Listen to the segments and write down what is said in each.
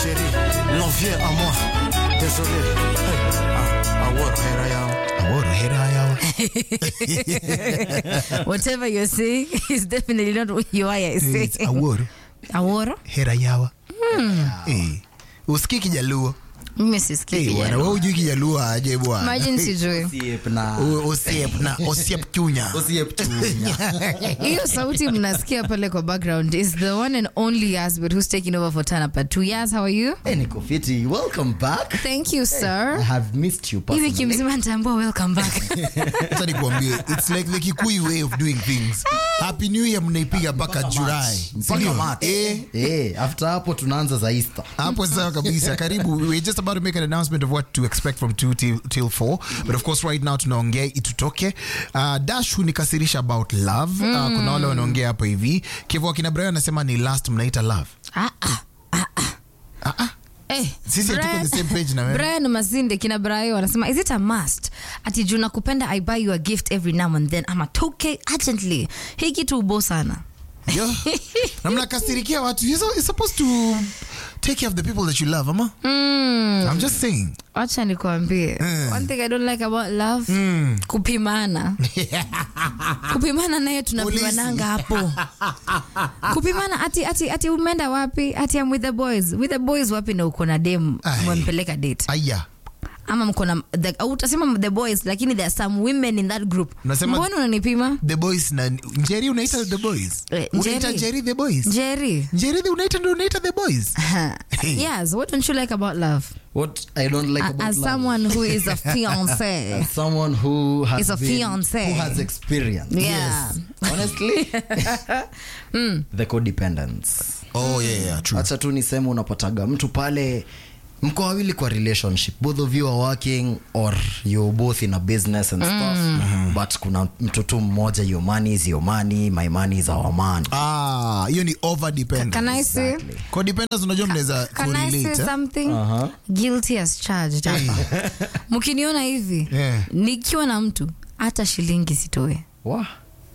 chérie, l'envieux à moi. Désolé. Hey, ah, award, hera yao. Aworo hera yao. Whatever you're saying is definitely not what you are It's saying. aworo Aworo? hera yawa. Eh. Usikii Kijaluo. Mimi sisikii. Eh, bwana wewe hujui Kijaluo aje bwana. Imagine sijui. Siep na U- Osiep na osiep chunya. Osiep chunya. hiyo sauti mnasikia pale kwa background is the one and only Yasbert who's taking over for Tana Part 2. Yas, how are you? Hey, niko fiti. Welcome back. Thank you, I sir. have missed you Hivi personally. kimzima nitaambua welcome back. Acha nikwambie, it's like the Kikuyu way of doing things. Happy New Year mnaipiga mpaka July. Mpaka Sindio? March. Eh, Eh, after hapo tunaanza za Easter. hapo sawa kabisa karibu we're just about to make an announcement of what to expect from 2 till, till 4 but of course right now tunaongea itutoke uh, dash hunikasirisha about love uh, kuna wale wanaongea hapo hivi kivu akina brian anasema ni last mnaita love Ah, ah, ah, ah. Eh, Sisi hatuko Brian- the same page na wewe. Brian Masinde kina Brayo wanasema is it a must ati juu nakupenda I buy you a gift every now and then ama toke urgently hii kitu ubo sana Yo, na mnakasirikia watu you're, so, you're supposed to take care of the people that you love ama i'm just saying wacha nikwambie one thing I don't like about love kupimana kupimana naye tunapimananga hapo kupimana ati, ati, ati umeenda wapi ati am with the boys with the boys wapi na uko na dem Ai. umempeleka date aya ama mko na the- au utasema the boys lakini there are some women in that group Unasema- mbona unanipima the boys na njeri unaita the boys Eh, unaita Njeri. njeri the boys jerry njeri the unaita ndio unaita the boys yes what don't you like about love What I don't like A- about as love. someone who is a fiance As someone who has Is a been, fiancé. who has experience. Yeah. Yes. Honestly, the codependence. oh yeah yeah true Acha tu niseme unapataga mtu pale mko wawili kwa relationship both of you are working or you're both in a business and stuff but kuna mtu tu mmoja your money is your money my money is our money ah hiyo ni over dependence can I say Exactly. codependence unajua mnaweza Can I say correlate eh? something? Guilty as charged hapa. Mkiniona hivi Yeah. nikiwa na mtu hata shilingi sitoe, Wah.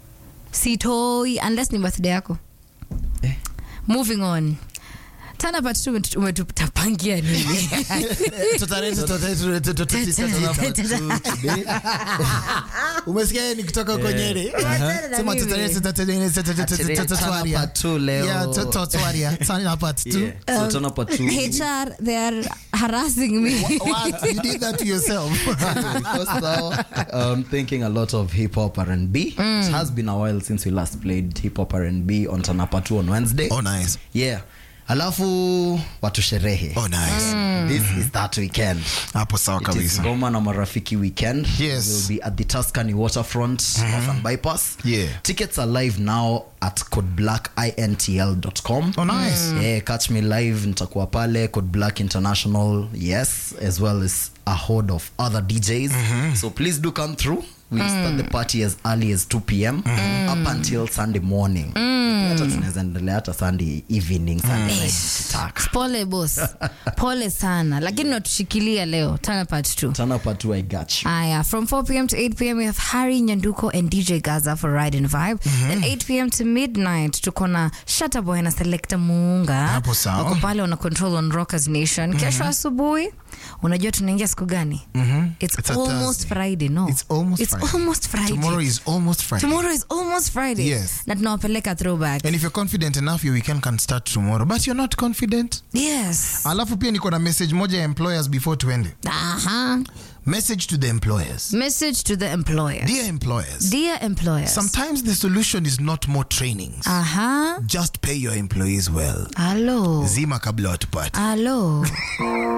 sitoi unless ni birthday yako. Eh. Moving on. Tana part two umetu- umetutapangia nini? Tutare- tutare- tutare- tutare- tutare- umesikia yeye ni kutoka huko Nyeri sema tutare- tutare- tutare- tutare- tutatuaria. Part two leo. Yeah, tu- tutatuaria. Tana part two. Yeah. So tuna part two. HR, they are harassing me. What? You did that to yourself. because now I'm thinking a lot of hip hop R&B. It has been a while since we last played hip hop R&B on Tanapa 2 on Wednesday. Oh, nice. Yeah. Alafu watu sherehe. Oh, nice. This is that weekend. hapo sawa It is kabisa Goma na Marafiki weekend. Yes. We'll be at the Tuscany waterfront off and bypass. Yeah. Tickets are live now at codeblackintl.com. Oh, nice. Yeah, catch me live nitakuwa pale Code Black International, yes, as well as a horde of other DJs. So please do come through. We start the party as early as 2 p.m. up until Sunday morning. Hata tunaweza endelea hata Sunday evening, Sunday night tukitaka. Pole boss. Pole sana. Lakini natushikilia leo. Tana part two. Tanapa 2 I got you. Aya, from 4 p.m. to 8 p.m. we have Harry Nyanduko and DJ Gaza for Ride and Vibe. Then 8 p.m. to midnight tuko na Shatta Boy na Selecta Muunga. Hapo sawa. Wako pale wana control on Rockers Nation. Kesho asubuhi unajua tunaingia siku gani? It's, It's a almost Thursday. Friday, no. It's almost It's Friday. almost Friday. tomorrow is almost friday Tomorrow is almost Friday. Yes. Na tunawapeleka throwback. and if you're confident enough your weekend can start tomorrow but you're not confident Yes. alafu pia niko na message moja ya employers before tuende Aha. message to the employers Message to the employer. dear employers Dear employers. sometimes the solution is not more trainings Aha. just pay your employees well Hello. zima kabla watupate Hello.